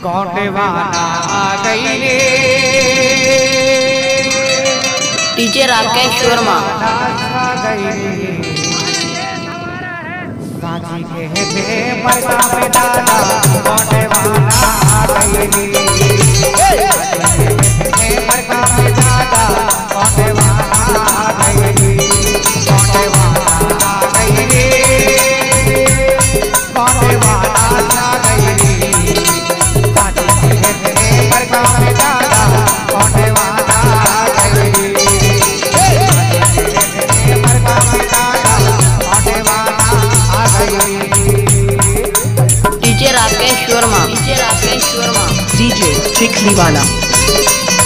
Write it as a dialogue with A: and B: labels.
A: कौटवाना आ गई रे
B: डीजे राकेश वर्मा
A: आ गई रे साची कहते बरसा में दादा कौटवाना आ गई रे साची कहते बरसा में दादा कौटवाना आ गई रे कौटवाना आ गई रे कौटवाना आ गई रे साची कहते बरसा में दादा कौटवाना आ गई रे बरसा में दादा कौटवाना आ गई रे
B: DJ Rakesh Verma DJ Rakesh Verma
C: DJ Tickly Wala.